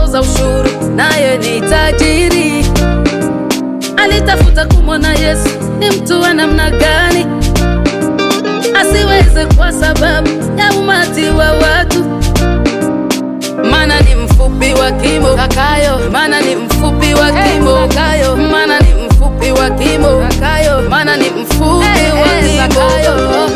mtoza ushuru, naye ni tajiri. Alitafuta kumwona Yesu ni mtu wa namna gani, asiweze kwa sababu ya umati wa watu, maana ni mfupi wa kimo kakayo, maana ni mfupi wa kimo kakayo, maana ni mfupi wa kimo kakayo, maana ni mfupi wa kimo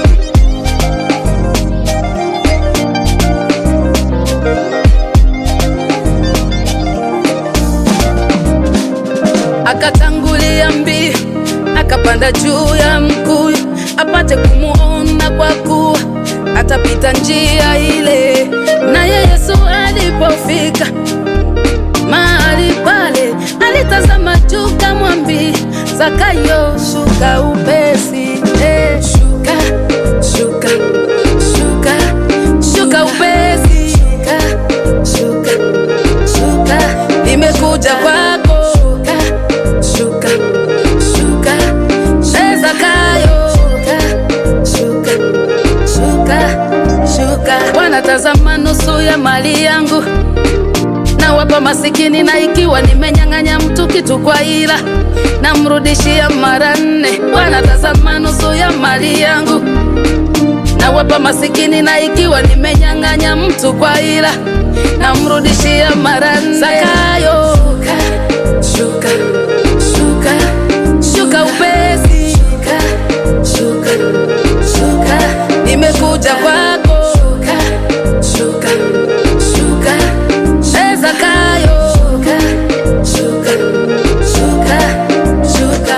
akatangulia mbio, akapanda juu ya mkuyu apate kumuona, kwa kuwa atapita njia ile. Naye Yesu alipofika mahali pale, alitazama juu, kamwambia Zakayo, shuka upesi, eh, shuka, shuka, shuka, shuka upesi, shuka, shuka, shuka, nimekuja kwako, shuka, shuka, shuka, eh, Zakayo, shuka, shuka, shuka, shuka. Bwana, tazama nusu ya mali yangu nawapa masikini, na ikiwa nimenyang'anya mtu kitu kwa ila namrudishia mara nne. Bwana, tazama nusu ya mali yangu nawapa masikini, na ikiwa nimenyang'anya mtu kwa ila namrudishia mara nne. Zakayo, shuka, shuka, shuka upesi, shuka, shuka, shuka, nimekuja kwako, shuka, shuka, shuka, eh, Zakayo, shuka, shuka, shuka, shuka.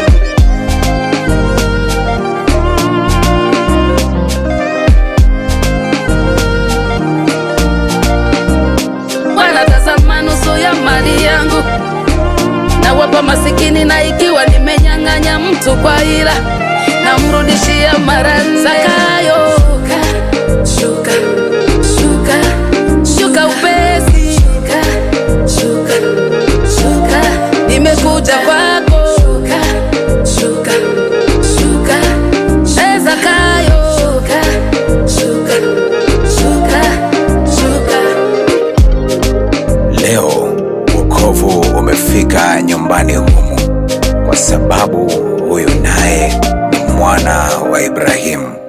Bwana, tazama nusu ya mali yangu nawapa masikini, na ikiwa nimenyang'anya mtu kwa ila namrudishia mara nne. Zakayo, shuka, shuka, shuka upesi, shuka, shuka, shuka, nimekuja kwako, shuka, shuka, shuka, eh, Zakayo, shuka, shuka, shuka, shuka. Leo wokovu umefika nyumbani humu, kwa sababu huyu naye ni mwana wa Ibrahimu.